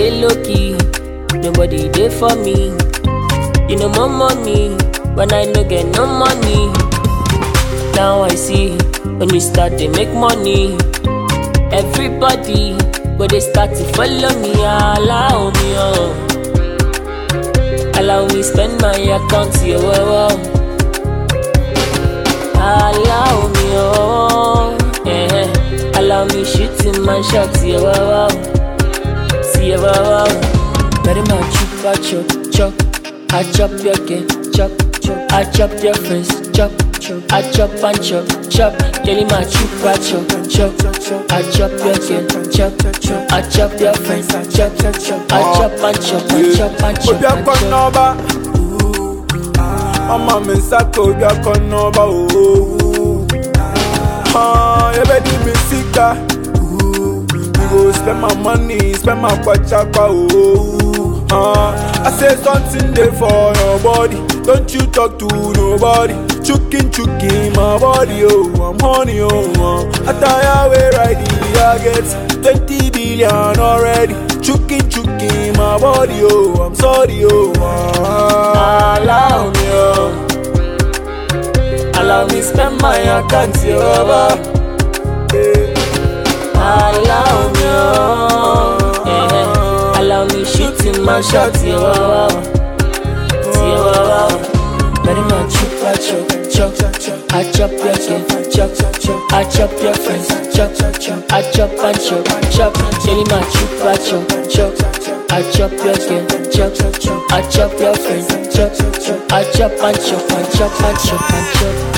dey low key, nobody dey for me. You know more money, when I no get no money. Now I see when you start to make money. Everybody go they start to follow me, allow me oh. Allow me spend my account, yeah, wow, wow. Allow me oh, yeah. Allow me shooting my shots, yeah, wow, wow. See, yeah, wow, wow. Very much chop, I chop, chop. I chop your game, chop, chop. I chop your friends, chop, chop. I chop and chop, chop. Girl, my chop, I chop, chop. I chop your game, chop, chop. I chop your friends, chop, chop. I chop and chop, I chop and chop. obi akɔ and chop. n'ɔba ɔma mi nsa ka obi akɔ n'ɔba ooo yɛbɛdi mi sika we go spend my money spend my kwachakwa ooo I say something dey for your body don't you talk to nobody chukin chukin my body oh I'm honey oh uh. attire wey ride the I get twenty billion already chukin chukin my body oh I'm sorry oh uh. Allow me, oh. Allow me spend my account, yeah, Allow me, oh. Yeah. Allow me shooting my shot, yeah, wow, wow. Yeah, wow, wow. Very much chop, I chop, chop. I chop your game, chop, chop. I chop your friends, chop, chop. I chop and chop, chop. Jelly my chop, I chop, chop. I chop your game, chop, chop. I chop your friends, chop, chop. I chop and chop and chop and chop and chop.